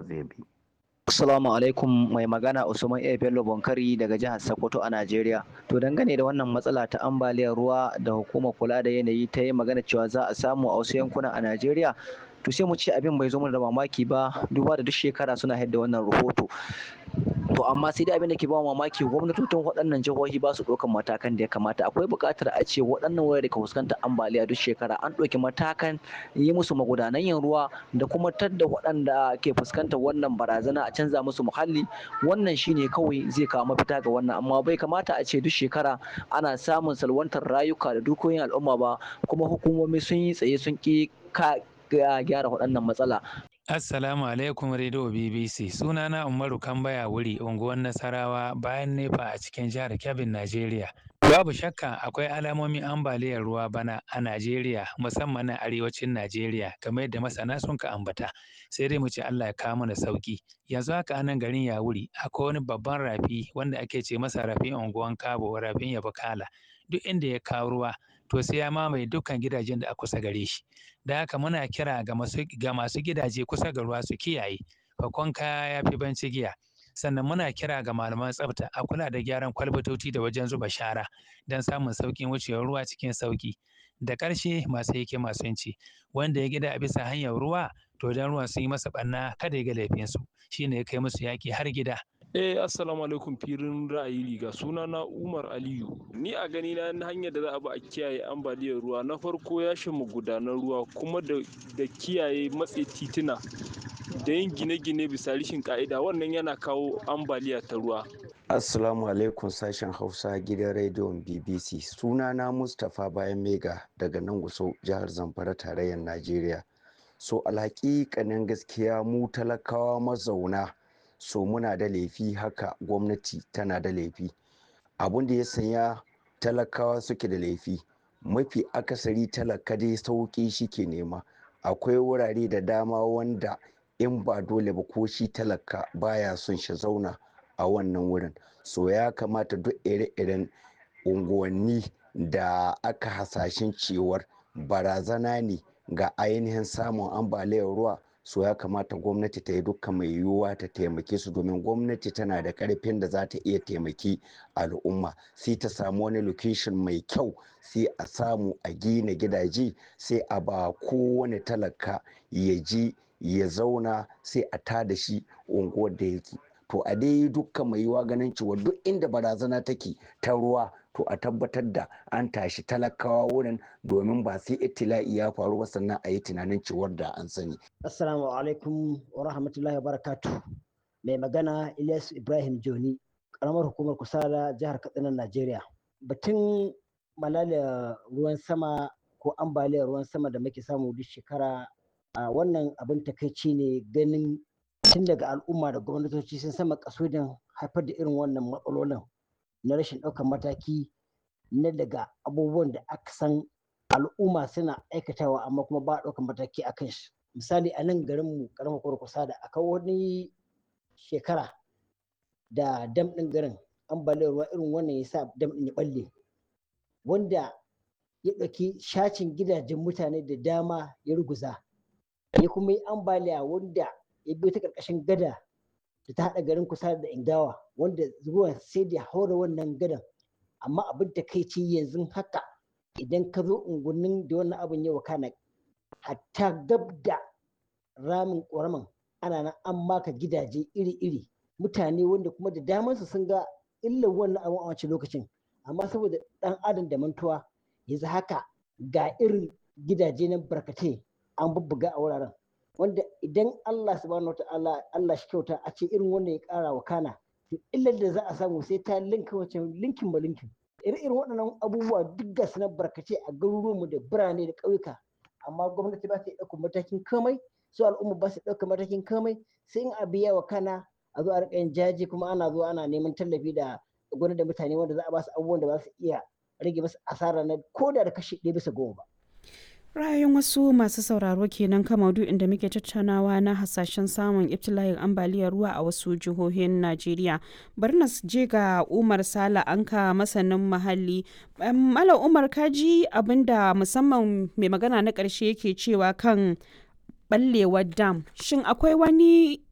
zai bi Assalamu alaikum mai magana Usman A. Bello Bonkari daga jihar Sokoto a Najeriya. To dangane da wannan matsala ta ambaliyar ruwa da hukumar kula da yanayi ta yi magana cewa za a samu a wasu yankuna a Najeriya. To sai mu ce abin bai zo mana da mamaki ba duba da duk shekara suna haɗa wannan rahoto. To amma sai dai abin da ke ba mamaki gwamnatocin waɗannan jihohi ba su ɗaukan matakan da ya kamata. Akwai buƙatar a ce waɗannan wurare da ka fuskantar ambaliya duk shekara an ɗauki matakan yi musu magudanan yin ruwa da kuma tadda waɗanda ke fuskantar wannan barazana a canza musu muhalli wannan shine kawai zai kawo mafita ga wannan amma bai kamata a ce duk shekara ana samun salwantar rayuka da dukiyoyin al'umma ba kuma hukumomi sun yi tsaye sun ƙi gyara waɗannan matsala Assalamu alaikum Radio BBC. Sunana Umaru Kambaya wuri unguwar Nasarawa bayan Nefa a cikin jihar Kebbi, Najeriya. Babu shakka akwai alamomin ambaliyar ruwa bana a Najeriya musamman na arewacin Najeriya kamar yadda masana sun ka ambata. Sai dai mu ce Allah ya kawo mana sauki. Yanzu haka anan garin Yawuri akwai wani babban rafi wanda ake ce masa rafin unguwan Kabo rafin Yabakala. Duk inda ya kawo ruwa to sai ya mamaye dukkan gidajen da a kusa gare shi. Da haka muna kira ga masu ga masu gidaje kusa ga ruwa su kiyaye. Fakon kaya ya fi banci giya. sannan muna kira ga malaman tsafta a kula da gyaran kwalbatoci da wajen zuba shara don samun sauƙin wucewar ruwa cikin sauƙi da ƙarshe masu yake masu yanci wanda ya gida a bisa hanyar ruwa to don ruwan sun yi masa ɓanna kada ya ga laifinsu shine ya kai musu yaƙi har gida Eh assalamu alaikum firin ra'ayi riga suna na Umar Aliyu ni a gani na hanyar da za a bi a kiyaye ambaliyar ruwa na farko ya mu gudanar ruwa kuma da kiyaye matse tituna da yin gine-gine bisa rishin ka'ida wannan yana kawo ambaliya ta ruwa Assalamu alaikum sashen Hausa gidan rediyon BBC sunana Mustapha Bayan Mega daga nan Gusau jihar Zamfara tarayyar Najeriya so alhaƙiƙanin gaskiya mu talakawa mazauna so muna da laifi haka gwamnati tana da laifi abun da ya sanya talakawa suke da laifi mafi akasari talaka dai sauƙi shi ke nema akwai wurare da dama wanda in ba dole ba ko shi talaka baya son shi zauna a wannan wurin so ya kamata duk ire-iren unguwanni da aka hasashen cewar barazana ne ga ainihin samun ambaliyar ruwa so ya kamata gwamnati ta yi dukkan mai yiwuwa ta taimake su domin gwamnati tana da karfin da za ta iya taimaki al'umma sai ta samu wani location mai kyau sai a samu a gina gidaje sai a ba kowane talaka ya ji ya zauna sai a tada shi unguwar da yake to a dai dukkan mai yiwuwa ganin cewa duk inda barazana take ta ruwa to a tabbatar da an tashi talakawa wurin domin ba sai itila'i ya faru ba sannan a yi tunanin cewar da an sani. Assalamu alaikum wa rahmatullahi wa barakatu. Mai magana Ilyas Ibrahim Joni, karamar hukumar Kusala jihar Katsina Najeriya. Batun malalia ruwan sama ko ambaliyar ruwan sama da muke samu duk shekara a wannan abin takaici ne ganin tun daga al'umma da gwamnatoci sun sama kasudin haifar da irin wannan matsalolin na rashin ɗaukar mataki na daga abubuwan da aka san al'umma suna aikatawa amma kuma ba ɗaukar mataki a kan shi misali a nan garin mu karamar kurkusa da aka wani shekara da dam ɗin garin ambaliyar ruwa irin wannan ya sa dam ɗin ya ɓalle wanda ya ɗauki shacin gidajen mutane da dama ya ruguza ya kuma yi ambaliya wanda ya biyo ta ƙarƙashin gada da ta haɗa garin kusa da ingawa wanda ruwan sai da haura wannan gadan amma abin da kai ce yanzu haka idan ka zo unguwannin da wannan abin ya wakana hatta gab da ramin ƙoraman ana nan an maka gidaje iri-iri mutane wanda kuma da damansu sun ga illar wannan abin a wancan lokacin amma saboda ɗan adam da mantuwa yanzu haka ga irin gidaje na barkatai an bubbuga a wuraren wanda idan Allah subhanahu wa ta'ala Allah shi kyauta a ce irin wanda ya kara wa kana to illar da za a samu sai ta linka wace linkin ba linkin irin irin waɗannan abubuwa duk ga su na barkace a garuruwanmu da birane da ƙauyuka amma gwamnati ba ta ɗaukar matakin komai su al'umma ba su ɗaukar matakin komai sai in a biya wa kana a zo a riƙa yin jaji kuma ana zuwa ana neman tallafi da gwamnati da mutane wanda za a ba su abubuwan da ba su iya rage masu asara na koda da kashi ɗaya bisa goma ba. ra'ayin wasu masu sauraro kenan kan maudu'in da muke tattaunawa na hasashen samun ibtila'in ambaliyar ruwa a wasu jihohin najeriya bari na je ga umar sala anka masanin muhalli malam umar kaji abinda musamman mai magana na ƙarshe yake cewa kan ɓallewar dam shin akwai wani